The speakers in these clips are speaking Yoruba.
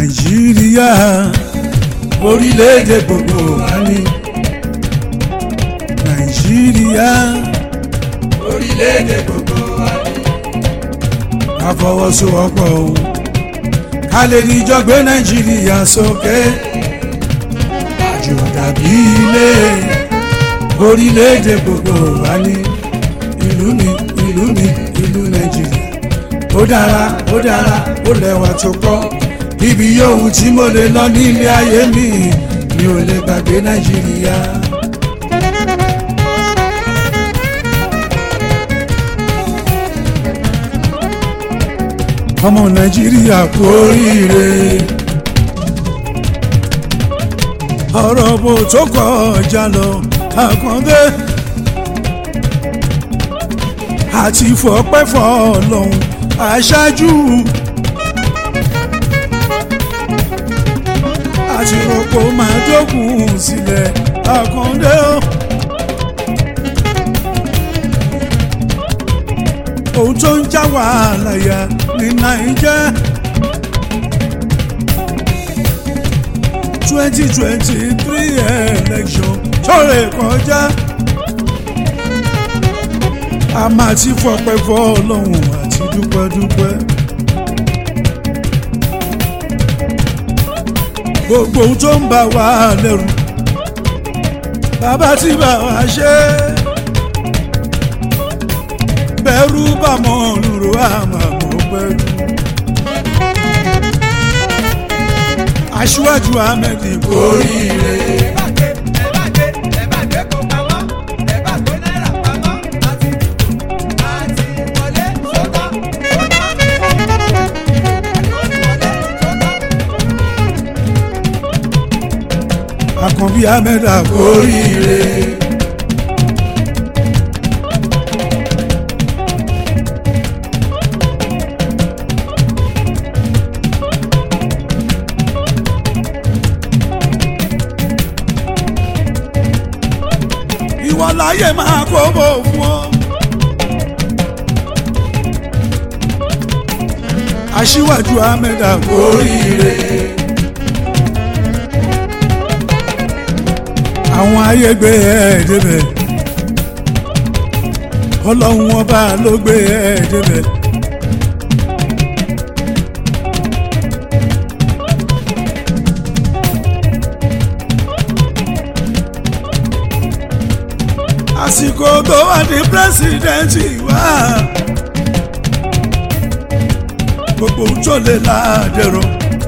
nàìjíríà orílẹ̀-èdè gbogbo wa ni nàìjíríà orílẹ̀-èdè gbogbo wa ni. ká fọwọ́sowọ́pọ̀ o ká lè níjọ gbé nàìjíríà sókè àjò dàbí ilé orílẹ̀-èdè gbogbo wa ni ìlú mi ìlú mi ìlú nàìjíríà ó dára ó dára ó lẹ́wà tó pọ̀ ibi yòówù tí mo lè lọ ní ilé ayé mi mi ò lè gbàgbé nàìjíríà. ọmọ nàìjíríà kú oríire ọ̀rọ̀ bò tó kọjá lọ àkàndé àti fọpẹ́ fọlọ́hún aṣáájú àti rògbò máa dógùn sílẹ̀ àkàndé o. ohun tó ń já wàhálà yà ní nàìjẹ́ twenty twenty three election tó lè kọjá a máa ti fọpẹ́ fọ́ ọlọ́run àti dúpẹ́dúpẹ́. gbogbo ohun tó ń bà wá lẹ́rù bàbá tí bà wá ṣe bẹ̀rù bà mọ́ lùrù àmàmọ́ pẹ̀lú. aṣíwájú ahmed kò rí ire. ẹ bá gbé ẹ bá gbé ẹ bá gbé kó pamọ́ ẹ bá gbé náírà pamọ́ àti dìbò àti wọlé sọ́tọ̀ sọ́tọ̀ àti wọlé sọ́tọ̀. àkànbí ahmed kò rí ire. ìwọ láyé máa kó bò fún ọ. aṣíwájú ahmed kò rí ire. àwọn ayé gbé ẹ débẹ̀ ọlọ́run ọba ló gbé ẹ débẹ̀. àsìkò tó wà ní pírẹsidẹ́ǹtì wá gbogbo ohun tó lè láàdẹ̀rọ̀.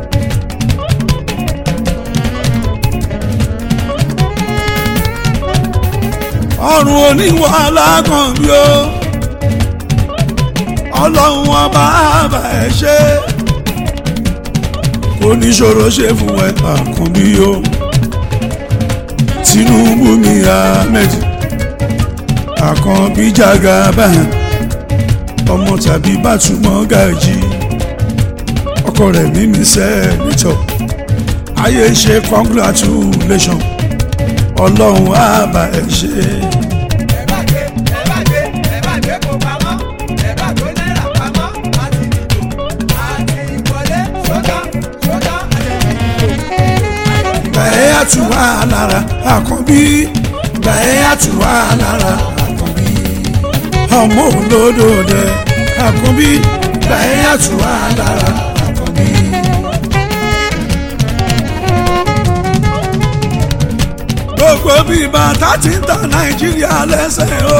ọrùn oníwàhálà kan bí ó ọlọ́run ọba àbá ẹ̀ ṣe kò ní ṣòro ṣe fún ẹ àkànbí o tinubu mi ahmed àkànbí jagaba ọmọ tàbí bàtúmọ̀ gàjí ọkọ rẹ̀ mímí sẹ́ẹ̀nìtọ̀ ayé ṣe congratulation ọlọ́run àbá ẹ̀ ṣe. ẹ bá gbé ẹ bá gbé ẹ bá gbé kó pamọ́ ẹ bá gbé náírà pamọ́ àti dìbò àti wọlé sọ́tọ̀ sọ́tọ̀ àti dìbò. bẹ́ẹ̀ á tù wá lára àkànbí bẹ́ẹ̀ á tù wá lára àkànbí ọmọ olódò dẹ àkànbí bẹ́ẹ̀ á tù wá lára àkànbí. gbogbo bí bàtà ti ń ta nàìjíríà lẹ́sẹ̀ o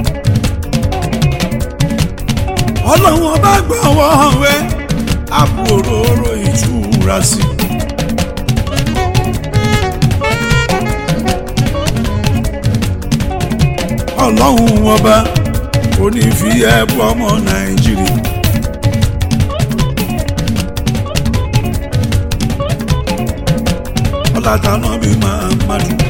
ọlọ́run ọba gbọ́wọ́ rẹ àpò òróró ìtura sí i. ọlọ́run ọba kò ní fi ẹ̀bù ọmọ nàìjíríà. ọlátàná bí máa ń má dùn.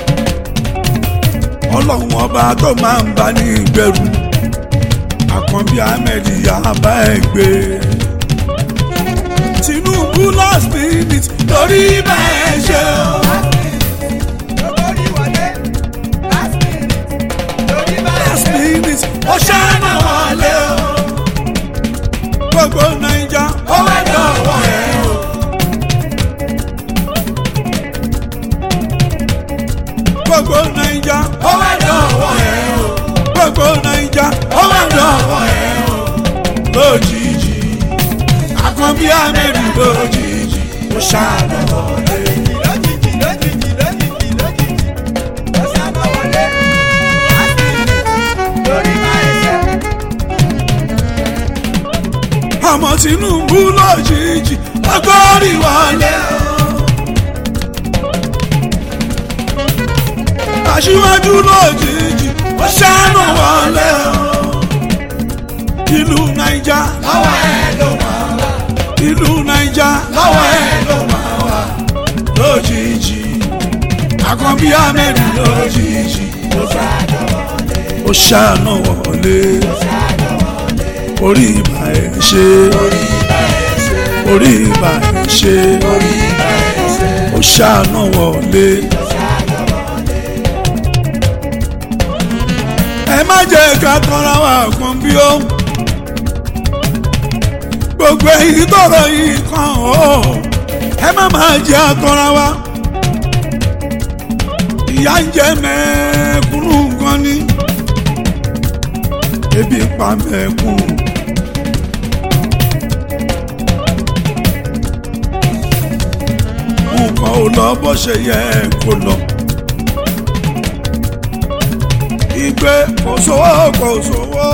ọlọ́run ọba tó máa ń bá ní ìgbẹ́rù àkànbí ahmed yaba ẹ̀ gbé. tinubu last minute lórí bẹ́ẹ̀ ṣe o. lórí wọlé last minute lórí bá last minute ó ṣáná wọlé o. gbogbo naija ó wá dọ̀wọ́ ẹ̀ o. bí amẹ́rì lójijì ó ṣàánú wọlé. lójijì lójijì lójijì lójijì ó sábà wọlé láti lórí máa ṣe. ọmọ tinubu lójijì ọgọ́rì wọlé. aṣíwájú lójijì ó ṣàánú wọlé. ìlú naija lọ́wọ́ ẹ̀ ló máa wà. ìlú naija lọ́wọ́ ẹ̀ ló máa wà lójijì àkànbí amẹ́rì lójijì ó sábà wọlé ó ṣàánú wọlé orí ìbà ẹ̀ ṣe orí bẹ́ẹ̀ ṣe orí ìbà ẹ̀ ṣe orí bẹ́ẹ̀ ṣe ó ṣàánú wọlé. sábà wọlé. ẹ má jẹ́ ká tọ́ra wa kan bí ó gbogbo èyí tọrọ yìí kan ó ẹ má má jẹ́ àtọ́ra wa ìyá ń jẹ mẹ́ẹ̀kúnnù gan ni ebi ń pa mẹ́ẹ̀kúnnù. nǹkan ò lọ bó ṣe yẹ kó lọ. ìgbé kò sówó kò sówó.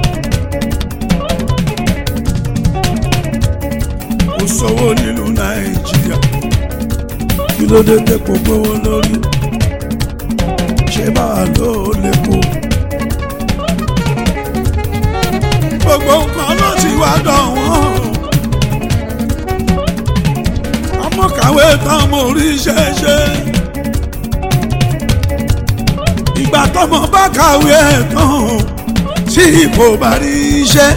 kò sówó nílùú nàìjíríà kí ló dé tẹ́pọ̀ gbówó lórí ṣé báwa ló lépo. gbogbo nǹkan ló ti wá dọ̀wọ́n. ọmọ kàwé tán mo rí ṣẹ́ṣẹ́ ìgbà tọmọ bá kàwé ẹ̀ tán tí kò bá rí iṣẹ́.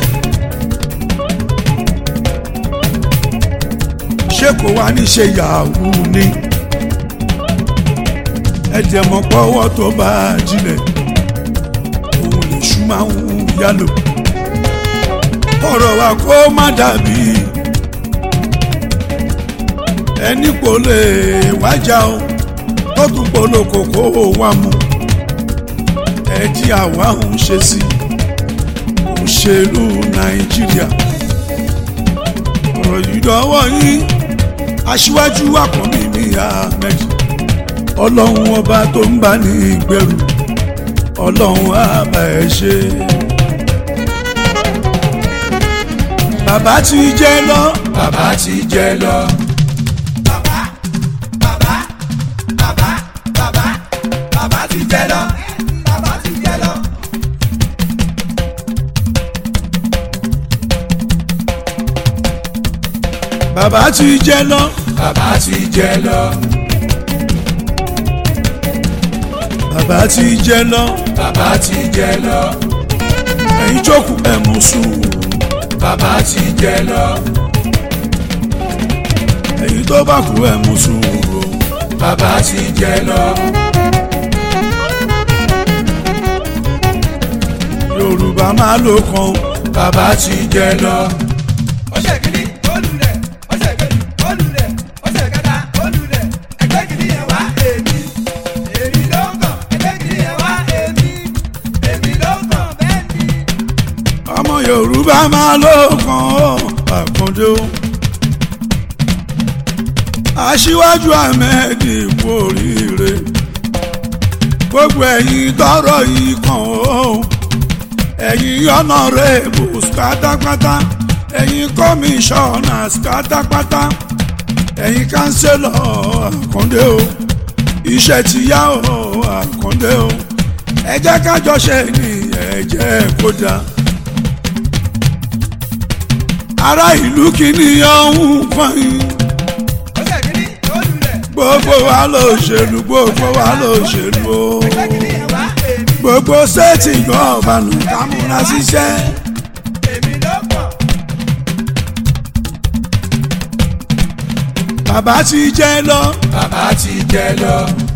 ṣé kò wá ní ṣe yahoo ni ẹ̀jẹ̀ mọ̀ pọ́wọ́ tó bá jinlẹ̀ òun lè ṣú máa ń yálò ọ̀rọ̀ wa kó má dàbí ẹni kò lè wájà o tó tún polówó kó wá mu ẹjí àwa ń ṣe sí òṣèlú nàìjíríà ọ̀rọ̀ yìí dọ́wọ́ yín aṣíwájú àkànbí ní ahmed ọlọ́run ọba tó ń bá ní ìgbẹ́rù ọlọ́run àbá ẹ̀ ṣe. bàbá ti jẹ́ lọ bàbá ti jẹ́ lọ. bàbá bàbá bàbá bàbá bàbá ti jẹ lọ bàbá ti jẹ lọ. bàbá ti jẹ́ lọ bàbá ti jẹ lọ bàbá ti jẹ́ lọ bàbá ti jẹ lọ ẹ̀yin jókòó ẹ̀ mú sùúrù bàbá ti jẹ lọ ẹ̀yin tó bá kú ẹ̀ mú sùúrù bàbá ti jẹ lọ yorùbá máa ló kan bàbá ti jẹ lọ. ó ṣe kìíní olùlẹ̀ ó ṣe kejì olùlẹ̀ ó ṣe kẹta olùlẹ̀ ẹgbẹ́ kìíní yẹn wá èmi èmi ló kàn ẹgbẹ́ kìíní yẹn wá èmi èmi ló kàn bẹ́ẹ̀ ni. ọmọ yorùbá máa ló kan àkàndé o aṣíwájú ahmed kú oríire gbogbo ẹ̀yin tọrọ yìí kan o ẹ̀yin honourables pátápátá ẹ̀yin commissioners pátápátá ẹ̀yin councillor àkàndé o iṣẹ́ ti yá o àkàndé o ẹ jẹ́ ká jọ ṣe ní ẹ jẹ́ kó dáa ará ìlú kìíní ọ̀hún fọyín ó ṣe kìíní olùlẹ̀ gbogbo wa lòṣèlú gbogbo wa lòṣèlú o ẹgbẹ́ kìíní yẹn wá èmi gbogbo sẹ́ẹ̀tì gọ́ọ̀bànù kámúra ṣiṣẹ́ èmi ló kàn bàbá ti jẹ́ lọ bàbá ti jẹ lọ.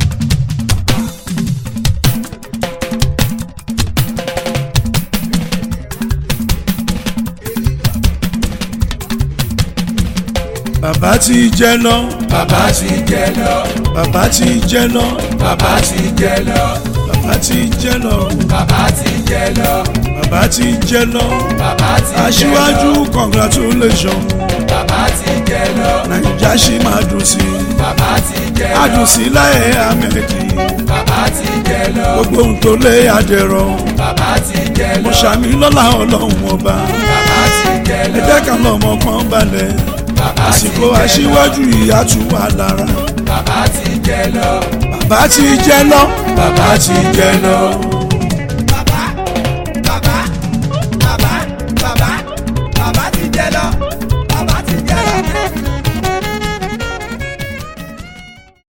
bàbá ti jẹ́ lọ bàbá ti jẹ lọ bàbá ti jẹ́ lọ bàbá ti jẹ lọ bàbá ti jẹ́ lọ bàbá ti jẹ lọ bàbá ti jẹ́ lọ bàbá ti jẹ lọ aṣíwájú congratulation bàbá ti jẹ lọ nàìjà ṣì máa dùn sí i bàbá ti jẹ á lọ dùn sí láyé amẹ́kì bàbá ti jẹ lọ gbogbo ohun tó lé adẹ̀rọ bàbá ti jẹ mo lọ ṣàmì lọ́la ọlọ́run ọba bàbá ti jẹ ẹ lọ jẹ́ ká lọ́mọ kan balẹ̀ bàbá ti àsìkò jẹ lọ aṣíwájú ìyá tù wá lára bàbá ti jẹ lọ bàbá ti jẹ lọ bàbá ti jẹ lọ.